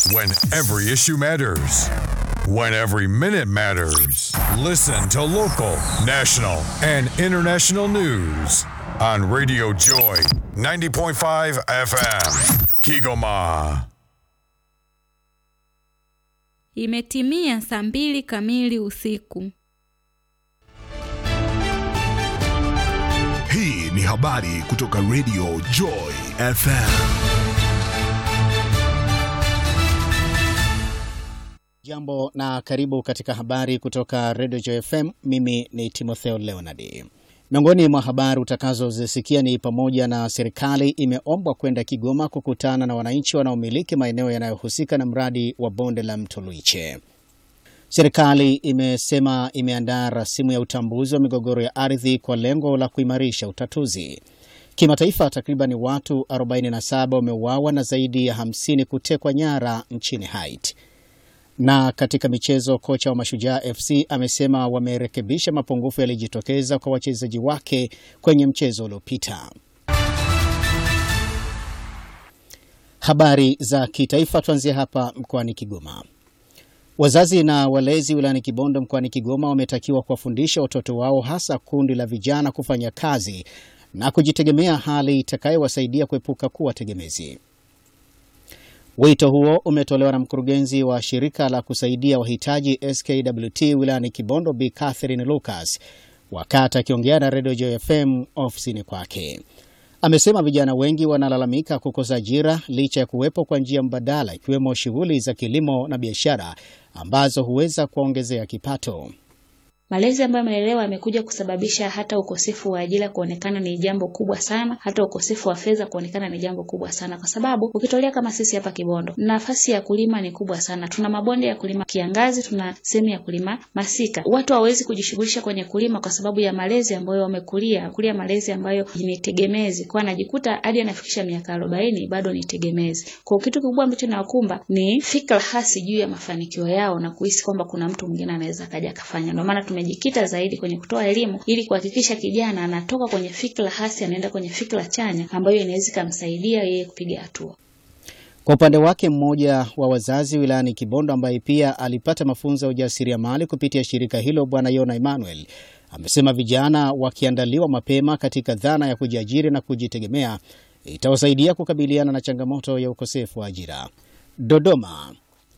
When every issue matters. When every minute matters. Listen to local, national, and international news on Radio Joy 90.5 FM. Kigoma. Imetimia saa mbili kamili usiku. Hii ni habari kutoka Radio Joy FM. Jambo na karibu katika habari kutoka Radio Joy FM. Mimi ni Timotheo Leonard. Miongoni mwa habari utakazozisikia ni pamoja na serikali imeombwa kwenda Kigoma kukutana na wananchi wanaomiliki maeneo yanayohusika na mradi wa bonde la mto Luiche. Serikali imesema imeandaa rasimu ya utambuzi wa migogoro ya ardhi kwa lengo la kuimarisha utatuzi. Kimataifa, takriban watu 47 wameuawa na zaidi ya 50 kutekwa nyara nchini Haiti. Na katika michezo, kocha wa Mashujaa FC amesema wamerekebisha mapungufu yaliyojitokeza kwa wachezaji wake kwenye mchezo uliopita. Habari za kitaifa, tuanzie hapa mkoani Kigoma. Wazazi na walezi wilayani Kibondo mkoani Kigoma wametakiwa kuwafundisha watoto wao hasa kundi la vijana kufanya kazi na kujitegemea, hali itakayowasaidia kuepuka kuwa tegemezi. Wito huo umetolewa na mkurugenzi wa shirika la kusaidia wahitaji SKWT wilayani Kibondo, Bi Catherine Lucas, wakati akiongea na Radio Joy FM ofisini kwake. Amesema vijana wengi wanalalamika kukosa ajira licha ya kuwepo kwa njia mbadala ikiwemo shughuli za kilimo na biashara ambazo huweza kuwaongezea kipato. Malezi ambayo yamelelewa yamekuja kusababisha hata ukosefu wa ajira kuonekana ni jambo kubwa sana, hata ukosefu wa fedha kuonekana ni jambo kubwa sana, kwa sababu ukitolea kama sisi hapa Kibondo, nafasi ya kulima ni kubwa sana. Tuna mabonde ya kulima kiangazi, tuna sehemu ya kulima masika. Watu hawawezi kujishughulisha kwenye kulima kwa sababu ya malezi ambayo wamekulia kulia, malezi ambayo ni tegemezi, kwa anajikuta hadi anafikisha miaka arobaini bado ni tegemezi. Kwa kitu kikubwa ambacho nawakumba ni fikra hasi juu ya mafanikio yao na kuhisi kwamba kuna mtu mwingine anaweza kaja akafanya. Ndio maana tumejikita zaidi kwenye kutoa elimu ili kuhakikisha kijana anatoka kwenye fikra hasi anaenda kwenye fikra chanya ambayo inaweza kumsaidia yeye kupiga hatua. Kwa upande wake, mmoja wa wazazi wilayani Kibondo ambaye pia alipata mafunzo ya ujasiriamali kupitia shirika hilo, Bwana Yona Emmanuel amesema vijana wakiandaliwa mapema katika dhana ya kujiajiri na kujitegemea itawasaidia kukabiliana na changamoto ya ukosefu wa ajira. Dodoma.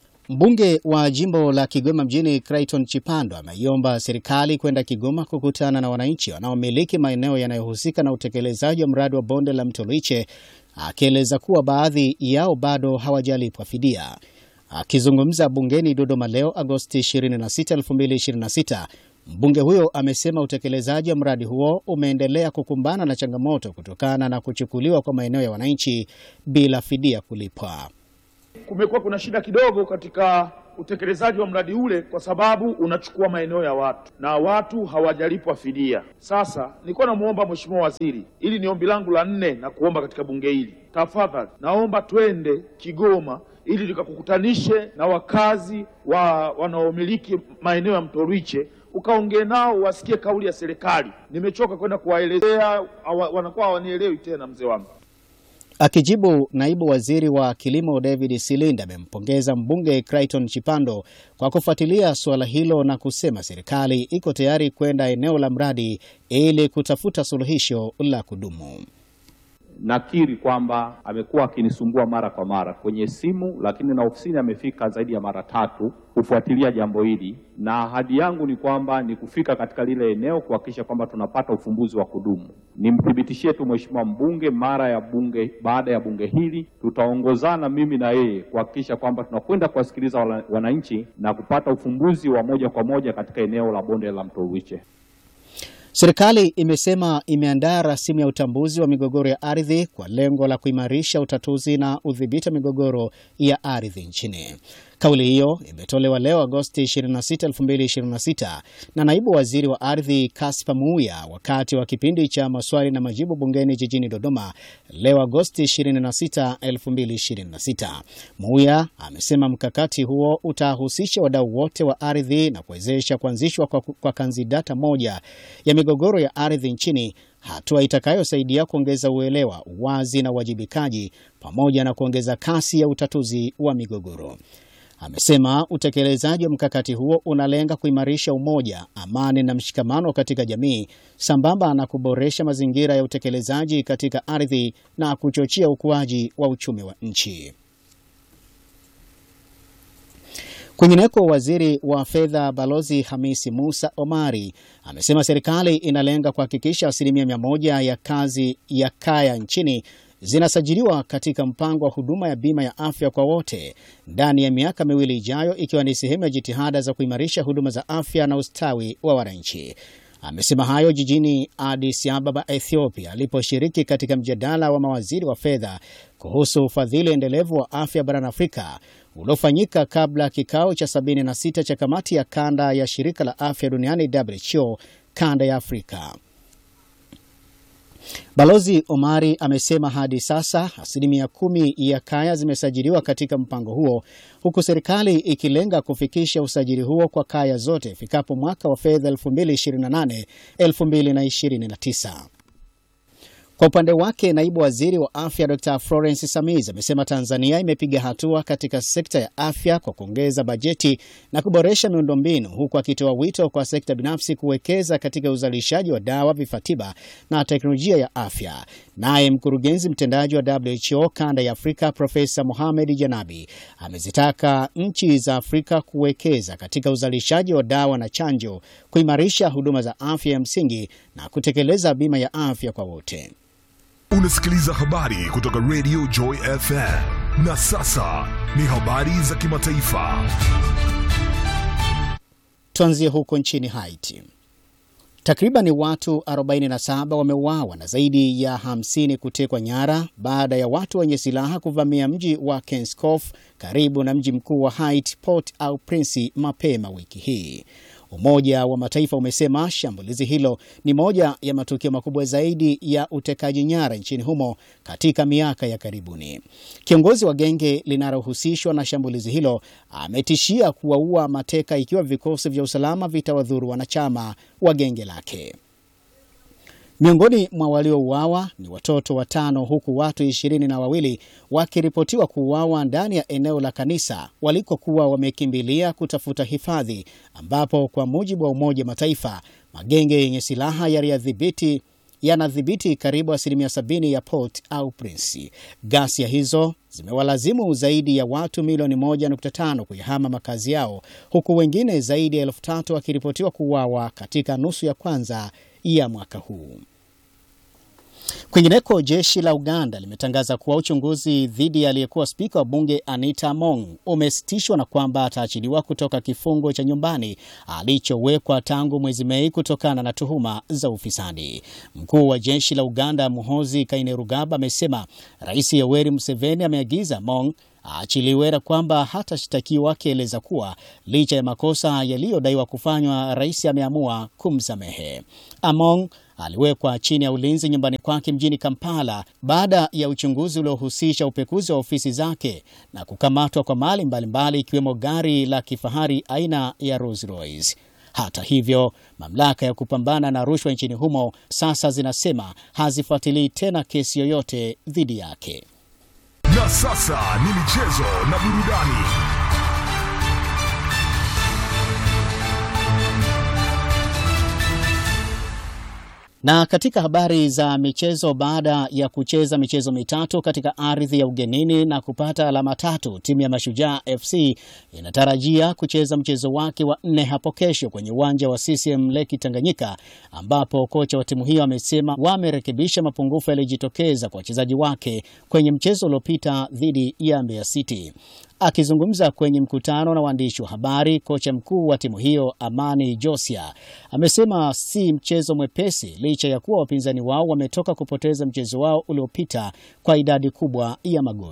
Mbunge wa jimbo la Kigoma mjini Clayton Chipando ameiomba serikali kwenda Kigoma kukutana na wananchi wanaomiliki maeneo yanayohusika na utekelezaji wa mradi wa bonde la mto Luiche, akieleza kuwa baadhi yao bado hawajalipwa fidia. Akizungumza bungeni Dodoma leo Agosti 26, 2026, mbunge huyo amesema utekelezaji wa mradi huo umeendelea kukumbana na changamoto kutokana na kuchukuliwa kwa maeneo ya wananchi bila fidia kulipwa. Kumekuwa kuna shida kidogo katika utekelezaji wa mradi ule kwa sababu unachukua maeneo ya watu na watu hawajalipwa fidia. Sasa nilikuwa namuomba Mheshimiwa Waziri, ili ni ombi langu la nne na kuomba katika bunge hili, tafadhali naomba twende Kigoma ili tukakukutanishe na wakazi wa wanaomiliki maeneo ya mto Ruiche ukaongee nao wasikie kauli ya serikali. Nimechoka kwenda kuwaelezea, wanakuwa hawanielewi tena, mzee wangu. Akijibu, naibu waziri wa kilimo David Silinda amempongeza mbunge Clayton Chipando kwa kufuatilia suala hilo na kusema serikali iko tayari kwenda eneo la mradi ili kutafuta suluhisho la kudumu. Nakiri kwamba amekuwa akinisumbua mara kwa mara kwenye simu, lakini na ofisini amefika zaidi ya mara tatu kufuatilia jambo hili, na ahadi yangu ni kwamba ni kufika katika lile eneo kuhakikisha kwamba tunapata ufumbuzi wa kudumu. Nimthibitishie tu mheshimiwa mbunge, mara ya bunge, baada ya bunge hili tutaongozana mimi na yeye kuhakikisha kwamba tunakwenda kuwasikiliza wananchi na kupata ufumbuzi wa moja kwa moja katika eneo la bonde la mto Ruiche. Serikali imesema imeandaa rasimu ya utambuzi wa migogoro ya ardhi kwa lengo la kuimarisha utatuzi na udhibiti wa migogoro ya ardhi nchini. Kauli hiyo imetolewa leo Agosti 26, 2026 na naibu waziri wa ardhi Kaspa Muuya wakati wa kipindi cha maswali na majibu bungeni jijini Dodoma leo Agosti 26, 2026. Muuya amesema mkakati huo utahusisha wadau wote wa ardhi na kuwezesha kuanzishwa kwa, kwa kanzidata moja ya migogoro ya ardhi nchini, hatua itakayosaidia kuongeza uelewa, uwazi na uwajibikaji pamoja na kuongeza kasi ya utatuzi wa migogoro. Amesema utekelezaji wa mkakati huo unalenga kuimarisha umoja, amani na mshikamano katika jamii sambamba na kuboresha mazingira ya utekelezaji katika ardhi na kuchochea ukuaji wa uchumi wa nchi. Kwingineko, waziri wa fedha Balozi Hamisi Musa Omari amesema serikali inalenga kuhakikisha asilimia mia moja ya kazi ya kaya nchini zinasajiliwa katika mpango wa huduma ya bima ya afya kwa wote ndani ya miaka miwili ijayo, ikiwa ni sehemu ya jitihada za kuimarisha huduma za afya na ustawi wa wananchi. Amesema hayo jijini Addis Ababa, Ethiopia, aliposhiriki katika mjadala wa mawaziri wa fedha kuhusu ufadhili endelevu wa afya barani Afrika uliofanyika kabla ya kikao cha 76 cha kamati ya kanda ya shirika la afya duniani WHO kanda ya Afrika. Balozi Omari amesema hadi sasa asilimia kumi ya kaya zimesajiliwa katika mpango huo huku serikali ikilenga kufikisha usajili huo kwa kaya zote ifikapo mwaka wa fedha 2028 2029. Kwa upande wake naibu waziri wa afya Dr Florence Samiz amesema Tanzania imepiga hatua katika sekta ya afya kwa kuongeza bajeti na kuboresha miundombinu, huku akitoa wito kwa sekta binafsi kuwekeza katika uzalishaji wa dawa, vifaa tiba na teknolojia ya afya. Naye mkurugenzi mtendaji wa WHO kanda ya Afrika Profesa Mohamed Janabi amezitaka nchi za Afrika kuwekeza katika uzalishaji wa dawa na chanjo, kuimarisha huduma za afya ya msingi na kutekeleza bima ya afya kwa wote. Unasikiliza habari kutoka Radio Joy FM. Na sasa ni habari za kimataifa. Tuanzie huko nchini Haiti. Takriban watu 47 wameuawa na zaidi ya 50 kutekwa nyara baada ya watu wenye silaha kuvamia mji wa Kenskof karibu na mji mkuu wa Haiti, Port au Prince, mapema wiki hii. Umoja wa Mataifa umesema shambulizi hilo ni moja ya matukio makubwa zaidi ya utekaji nyara nchini humo katika miaka ya karibuni. Kiongozi wa genge linalohusishwa na shambulizi hilo ametishia kuwaua mateka ikiwa vikosi vya usalama vitawadhuru wanachama wa genge lake. Miongoni mwa waliouawa ni watoto watano huku watu ishirini na wawili wakiripotiwa kuuawa ndani ya eneo la kanisa walikokuwa wamekimbilia kutafuta hifadhi, ambapo kwa mujibu wa Umoja wa Mataifa magenge yenye silaha yaliyadhibiti yanadhibiti karibu asilimia sabini ya Port au Prince. Ghasia hizo zimewalazimu zaidi ya watu milioni 1.5 kuyahama makazi yao huku wengine zaidi ya elfu tatu wakiripotiwa kuuawa katika nusu ya kwanza ya mwaka huu. Kwingineko, jeshi la Uganda limetangaza kuwa uchunguzi dhidi ya aliyekuwa spika wa bunge Anita Among umesitishwa na kwamba ataachiliwa kutoka kifungo cha nyumbani alichowekwa tangu mwezi Mei kutokana na tuhuma za ufisadi. Mkuu wa jeshi la Uganda Muhoozi Kainerugaba amesema Rais Yoweri Museveni ameagiza Among aachiliwe na kwamba hatashtakiwa, akieleza kuwa licha ya makosa yaliyodaiwa kufanywa, rais ameamua kumsamehe. Among aliwekwa chini ya ulinzi nyumbani kwake mjini Kampala baada ya uchunguzi uliohusisha upekuzi wa ofisi zake na kukamatwa kwa mali mbalimbali ikiwemo gari la kifahari aina ya Rolls Royce. Hata hivyo, mamlaka ya kupambana na rushwa nchini humo sasa zinasema hazifuatilii tena kesi yoyote dhidi yake. Na sasa ni michezo na burudani. Na katika habari za michezo, baada ya kucheza michezo mitatu katika ardhi ya ugenini na kupata alama tatu, timu ya Mashujaa FC inatarajia kucheza mchezo wake wa nne hapo kesho kwenye uwanja wa CCM Lake Tanganyika, ambapo kocha wa timu hiyo amesema wamerekebisha mapungufu yaliyojitokeza kwa wachezaji wake kwenye mchezo uliopita dhidi ya Mbeya City. Akizungumza kwenye mkutano na waandishi wa habari, kocha mkuu wa timu hiyo Amani Josia amesema si mchezo mwepesi licha ya kuwa wapinzani wao wametoka kupoteza mchezo wao uliopita kwa idadi kubwa ya magoli.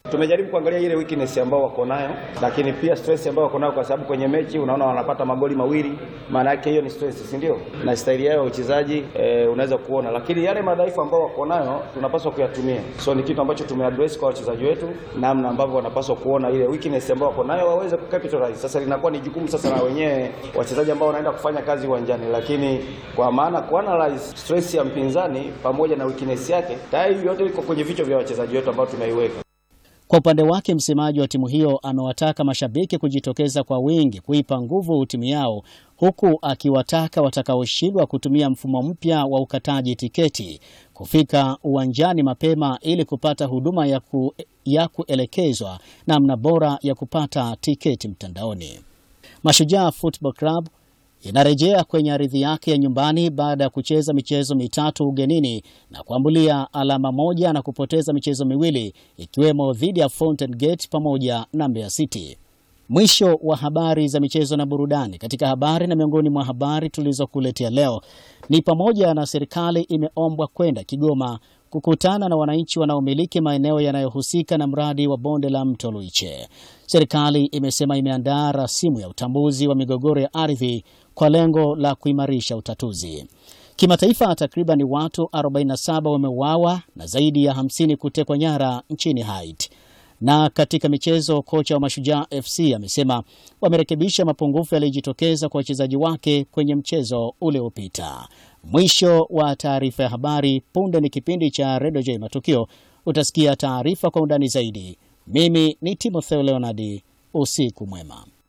Tumejaribu kuangalia ile weakness ambao wako nayo, lakini pia stress ambao wako nayo, kwa sababu kwenye mechi unaona wanapata magoli mawili, maana yake hiyo ni stress, si ndio? Na staili yao ya uchezaji e, unaweza kuona, lakini yale madhaifu ambao wako nayo tunapaswa kuyatumia. So ni kitu ambacho tumeaddress kwa wachezaji wetu, namna ambavyo wanapaswa kuona ile weakness ambao wako nayo waweze kucapitalize. Sasa linakuwa ni jukumu sasa la wenyewe wachezaji ambao wanaenda kufanya kazi uwanjani, lakini kwa maana kuanalyze stress ya mpinzani pamoja na weakness yake, tayari yote iko kwenye vichwa vya wachezaji wetu ambao tumeiweka. Kwa upande wake msemaji wa timu hiyo amewataka mashabiki kujitokeza kwa wingi kuipa nguvu timu yao, huku akiwataka watakaoshindwa kutumia mfumo mpya wa ukataji tiketi kufika uwanjani mapema ili kupata huduma ya, ku, ya kuelekezwa namna bora ya kupata tiketi mtandaoni. Mashujaa Football Club inarejea kwenye ardhi yake ya nyumbani baada ya kucheza michezo mitatu ugenini na kuambulia alama moja na kupoteza michezo miwili ikiwemo dhidi ya Fountain Gate pamoja na Mbeya City. Mwisho wa habari za michezo na burudani. Katika habari na miongoni mwa habari tulizokuletea leo ni pamoja na serikali imeombwa kwenda Kigoma kukutana na wananchi wanaomiliki maeneo yanayohusika na mradi wa bonde la mto Luiche. Serikali imesema imeandaa rasimu ya utambuzi wa migogoro ya ardhi kwa lengo la kuimarisha utatuzi. Kimataifa, takriban watu 47 wameuawa na zaidi ya 50 kutekwa nyara nchini Haiti. Na katika michezo, kocha wa Mashujaa FC amesema wamerekebisha mapungufu yaliyojitokeza kwa wachezaji wake kwenye mchezo uliopita. Mwisho wa taarifa ya habari. Punde ni kipindi cha Redio J Matukio, utasikia taarifa kwa undani zaidi. Mimi ni Timotheo Leonardi, usiku mwema.